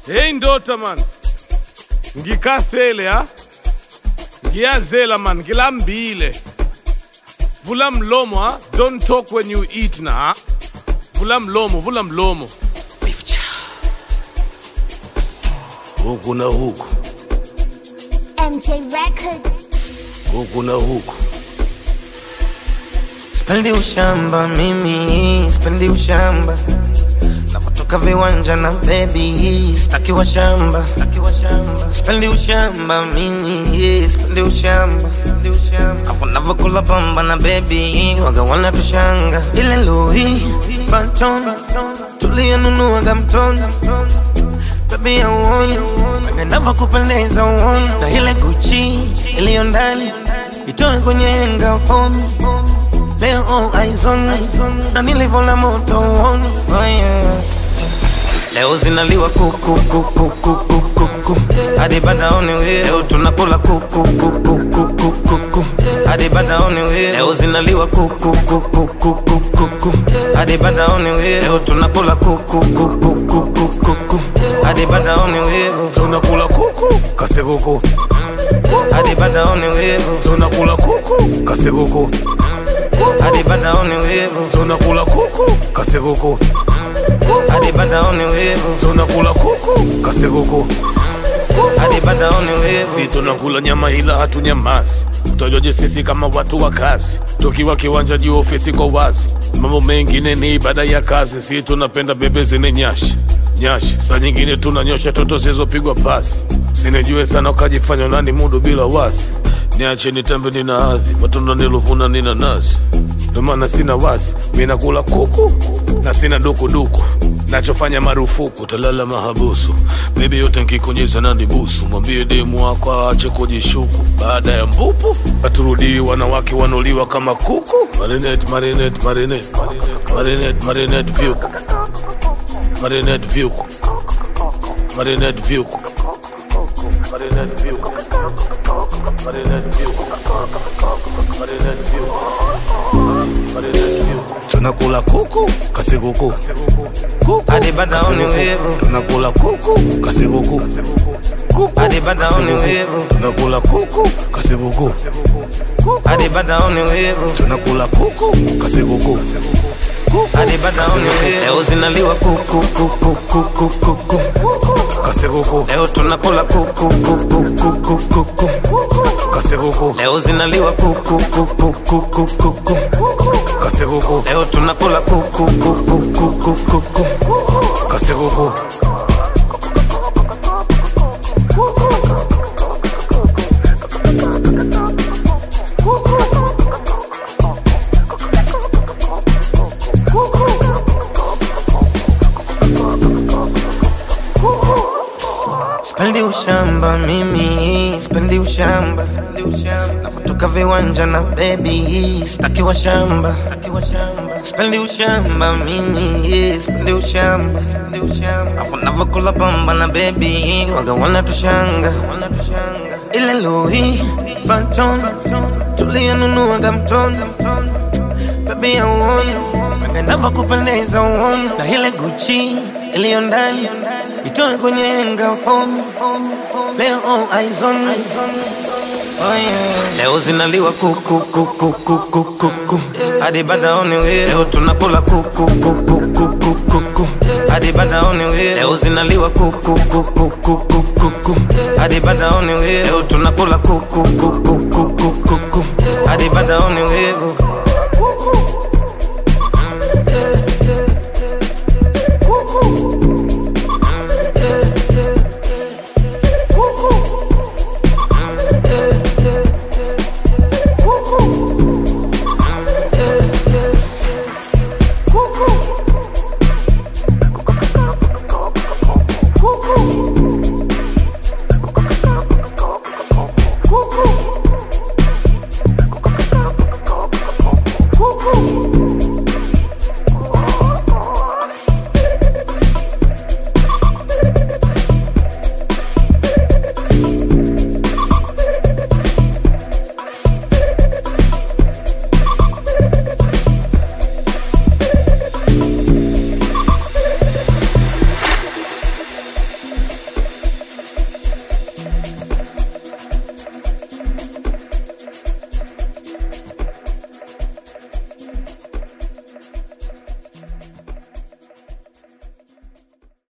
Hey ndota man. Ngikathele ha. Ngiyazela man, ngilambile. Vula mlomo ha. Don't talk when you eat na ha. Vula mlomo, vula mlomo. Huku na huku, MJ Records. huku na huku. Spendi ushamba mimi, spendi ushamba napotoka viwanja na baby, staki wa shamba, staki wa shamba. Spendi ushamba mimi, spendi ushamba, spendi ushamba. Hapo navokula pamba na baby, waga wana tushanga ile lori Phantom, tuliyonunuaga mtoni baby auoni navokupendeza uoni na ile Gucci iliyo ndani itoe kwenye henga fomi Leo all eyes on me Na nilivyola moto uoni oh yeah. Leo zinaliwa kuku kuku kuku kuku hadi badaoni we leo tunakula kuku kuku kuku kuku hadi badaoni we leo zinaliwa kuku kuku kuku kuku hadi badaoni we leo tunakula kuku kuku kuku kuku hadi badaoni we Tunakula kuku, kase kuku. hadi badaoni we Tunakula kuku, kase kuku. hadi badaoni we Tunakula kuku, kase kuku. hadi badaoni we Tunakula kuku, kase kuku. hadi badaoni we Si tunakula nyama ila hatunyamazi. Utajoje sisi kama watu wa kazi, tukiwa kiwanja juu ofisi kwa wazi. Mambo mengine ni ibada ya kazi, si tunapenda bebe zine nyashi nyashi. Saa nyingine tunanyosha toto zilizopigwa pasi. Sinijue sana ukajifanya nani mudu bila wasi. Niache nitembe nina hadhi, matunda nilovuna nina nasi. Ndo maana sina wasi, mi nakula kuku na sina dukuduku nachofanya marufuku talala mahabusu bebi yote nkikonyeza na ndibusu mwambie demu wako aache kujishuku baada ya mpupu paturudii wanawake wanuliwa kama kuku marinet marinet marinet marinet marinet vyuku marinet vyuku marinet vyuku marinet vyuku marinet vyuku marinet vyuku marinet vyuku tunakula kuku kasi kuku kuku hadi badaoni we tunakula kuku kasi kuku kuku hadi badaoni we tunakula kuku kasi kuku hadi badaoni we tunakula kuku kasi kuku hadi badaoni we leo zinaliwa kuku kuku kuku kuku kasi kuku leo tunakula kuku kuku kuku kuku kasi kuku leo zinaliwa kuku kuku kuku kuku kasi kuku leo tunakula kuku kuku kuku kuku kasi kuku Spendi ushamba mimi, spendi ushamba, spendi ushamba. Napotoka viwanja na baby, staki wa shamba, staki wa shamba. Spendi ushamba mimi, spendi ushamba, spendi ushamba. Hapo navokula pamba na baby, waga wana tushanga, wana tushanga. Ile Louis Vuitton, tuliyonunuaga mtoni, baby auoni, naga navokupendeza uoni, na ile Gucci iliyo ndani itoe kwenye henga fomi leo all eyes on me Oh yeah. Leo zinaliwa kuku kuku kuku kuku hadi badaoni we leo tunakula kuku kuku kuku kuku hadi badaoni we leo zinaliwa kuku kuku kuku kuku hadi badaoni we leo tunakula kuku kuku kuku kuku hadi badaoni we